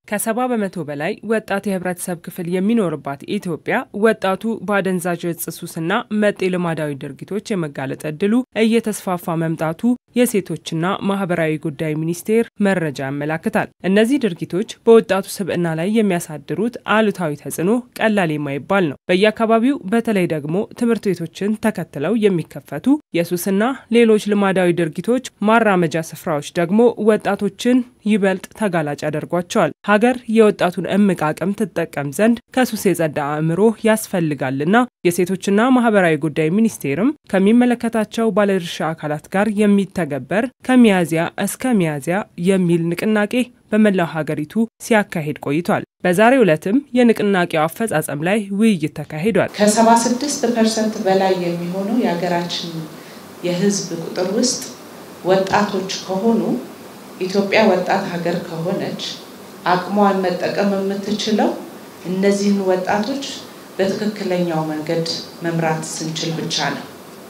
ከሰባ በመቶ በላይ ወጣት የህብረተሰብ ክፍል የሚኖርባት ኢትዮጵያ ወጣቱ በአደንዛዥ እጽ ሱስና መጤ ልማዳዊ ድርጊቶች የመጋለጥ እድሉ እየተስፋፋ መምጣቱ የሴቶችና ማህበራዊ ጉዳይ ሚኒስቴር መረጃ ያመላክታል። እነዚህ ድርጊቶች በወጣቱ ስብዕና ላይ የሚያሳድሩት አሉታዊ ተጽዕኖ ቀላል የማይባል ነው። በየአካባቢው በተለይ ደግሞ ትምህርት ቤቶችን ተከትለው የሚከፈቱ የሱስና ሌሎች ልማዳዊ ድርጊቶች ማራመጃ ስፍራዎች ደግሞ ወጣቶችን ይበልጥ ተጋላጭ ያደርጓቸዋል። ሀገር የወጣቱን እምቅ አቅም ትጠቀም ዘንድ ከሱስ የጸዳ አእምሮ ያስፈልጋልና የሴቶችና ማህበራዊ ጉዳይ ሚኒስቴርም ከሚመለከታቸው ባለድርሻ አካላት ጋር የሚተገበር ከሚያዝያ እስከ ሚያዝያ የሚል ንቅናቄ በመላው ሀገሪቱ ሲያካሂድ ቆይቷል። በዛሬው ዕለትም የንቅናቄው አፈጻጸም ላይ ውይይት ተካሂዷል። ከ76 ፐርሰንት በላይ የሚሆነው የሀገራችን የህዝብ ቁጥር ውስጥ ወጣቶች ከሆኑ ኢትዮጵያ ወጣት ሀገር ከሆነች አቅሟን መጠቀም የምትችለው እነዚህን ወጣቶች በትክክለኛው መንገድ መምራት ስንችል ብቻ ነው።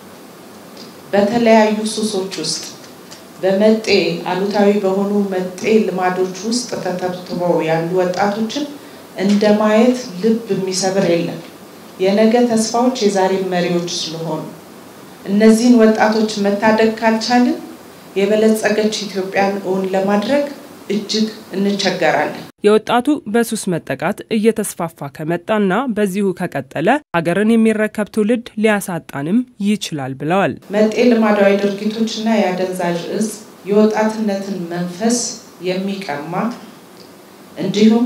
በተለያዩ ሱሶች ውስጥ በመጤ አሉታዊ በሆኑ መጤ ልማዶች ውስጥ ተተብትበው ያሉ ወጣቶችን እንደ ማየት ልብ የሚሰብር የለም። የነገ ተስፋዎች የዛሬ መሪዎች ስለሆኑ እነዚህን ወጣቶች መታደግ ካልቻልን የበለጸገች ኢትዮጵያን እውን ለማድረግ እጅግ እንቸገራለን። የወጣቱ በሱስ መጠቃት እየተስፋፋ ከመጣና በዚሁ ከቀጠለ ሀገርን የሚረከብ ትውልድ ሊያሳጣንም ይችላል ብለዋል። መጤ ልማዳዊ ድርጊቶችና የአደንዛዥ እጽ የወጣትነትን መንፈስ የሚቀማ እንዲሁም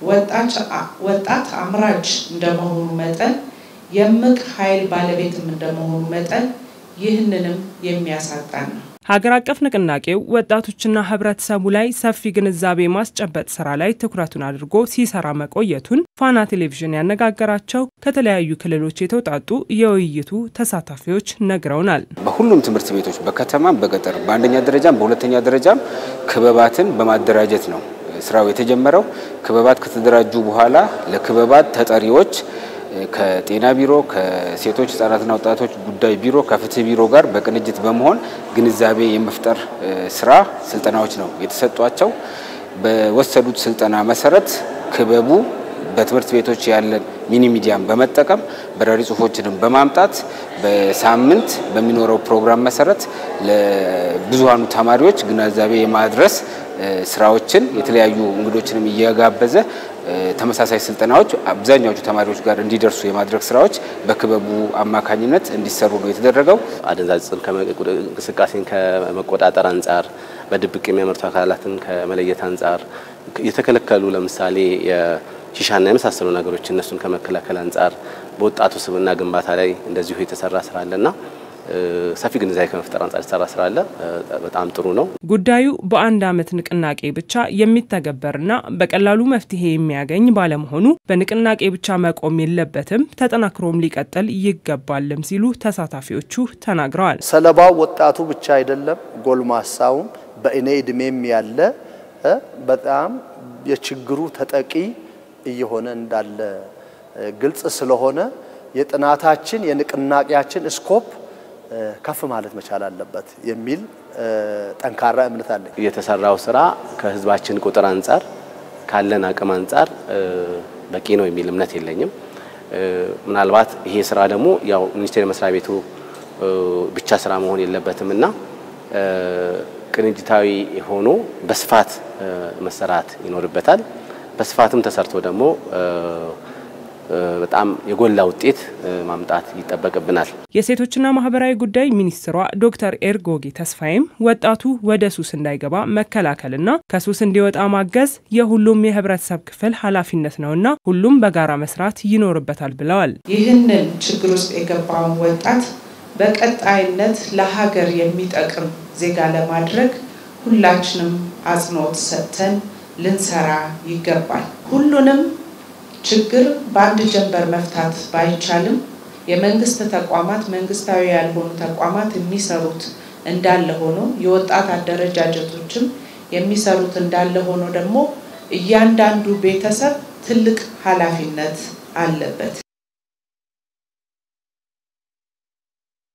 ወጣት አምራች እንደመሆኑ መጠን የምቅ ኃይል ባለቤትም እንደመሆኑ መጠን ይህንንም የሚያሳጣን ነው። ሀገር አቀፍ ንቅናቄው ወጣቶችና ህብረተሰቡ ላይ ሰፊ ግንዛቤ ማስጨበጥ ስራ ላይ ትኩረቱን አድርጎ ሲሰራ መቆየቱን ፋና ቴሌቪዥን ያነጋገራቸው ከተለያዩ ክልሎች የተውጣጡ የውይይቱ ተሳታፊዎች ነግረውናል። በሁሉም ትምህርት ቤቶች በከተማም በገጠር በአንደኛ ደረጃም በሁለተኛ ደረጃም ክበባትን በማደራጀት ነው ስራው የተጀመረው። ክበባት ከተደራጁ በኋላ ለክበባት ተጠሪዎች ከጤና ቢሮ፣ ከሴቶች ህጻናትና ወጣቶች ጉዳይ ቢሮ፣ ከፍትህ ቢሮ ጋር በቅንጅት በመሆን ግንዛቤ የመፍጠር ስራ ስልጠናዎች ነው የተሰጧቸው። በወሰዱት ስልጠና መሰረት ክበቡ በትምህርት ቤቶች ያለን ሚኒ ሚዲያን በመጠቀም በራሪ ጽሁፎችንም በማምጣት በሳምንት በሚኖረው ፕሮግራም መሰረት ለብዙሃኑ ተማሪዎች ግንዛቤ የማድረስ ስራዎችን የተለያዩ እንግዶችንም እየጋበዘ ተመሳሳይ ስልጠናዎች አብዛኛዎቹ ተማሪዎች ጋር እንዲደርሱ የማድረግ ስራዎች በክበቡ አማካኝነት እንዲሰሩ ነው የተደረገው። አደንዛዥ ዕፅን እንቅስቃሴን ከመቆጣጠር አንጻር፣ በድብቅ የሚያመርቱ አካላትን ከመለየት አንጻር፣ የተከለከሉ ለምሳሌ የሺሻና የመሳሰሉ ነገሮች እነሱን ከመከላከል አንጻር በወጣቱ ስብዕና ግንባታ ላይ እንደዚሁ የተሰራ ስራ አለና ሰፊ ግንዛቤ ከመፍጠር አንጻር የተሰራ ስራ አለ። በጣም ጥሩ ነው። ጉዳዩ በአንድ ዓመት ንቅናቄ ብቻ የሚተገበርና በቀላሉ መፍትሄ የሚያገኝ ባለመሆኑ በንቅናቄ ብቻ መቆም የለበትም፣ ተጠናክሮም ሊቀጥል ይገባልም ሲሉ ተሳታፊዎቹ ተናግረዋል። ሰለባው ወጣቱ ብቻ አይደለም፣ ጎልማሳውም በእኔ እድሜም ያለ በጣም የችግሩ ተጠቂ እየሆነ እንዳለ ግልጽ ስለሆነ የጥናታችን የንቅናቄያችን ስኮፕ ከፍ ማለት መቻል አለበት የሚል ጠንካራ እምነት አለኝ። የተሰራው ስራ ከህዝባችን ቁጥር አንጻር ካለን አቅም አንጻር በቂ ነው የሚል እምነት የለኝም። ምናልባት ይሄ ስራ ደግሞ ያው ሚኒስቴር መስሪያ ቤቱ ብቻ ስራ መሆን የለበትም እና ቅንጅታዊ ሆኖ በስፋት መሰራት ይኖርበታል። በስፋትም ተሰርቶ ደግሞ በጣም የጎላ ውጤት ማምጣት ይጠበቅብናል። የሴቶችና ማህበራዊ ጉዳይ ሚኒስትሯ ዶክተር ኤርጎጌ ተስፋዬም ወጣቱ ወደ ሱስ እንዳይገባ መከላከልና ከሱስ እንዲወጣ ማገዝ የሁሉም የህብረተሰብ ክፍል ኃላፊነት ነውና ሁሉም በጋራ መስራት ይኖርበታል ብለዋል። ይህንን ችግር ውስጥ የገባውን ወጣት በቀጣይነት ለሀገር የሚጠቅም ዜጋ ለማድረግ ሁላችንም አጽንኦት ሰጥተን ልንሰራ ይገባል። ሁሉንም ችግር በአንድ ጀንበር መፍታት ባይቻልም የመንግስት ተቋማት፣ መንግስታዊ ያልሆኑ ተቋማት የሚሰሩት እንዳለ ሆኖ የወጣት አደረጃጀቶችም የሚሰሩት እንዳለ ሆኖ ደግሞ እያንዳንዱ ቤተሰብ ትልቅ ኃላፊነት አለበት።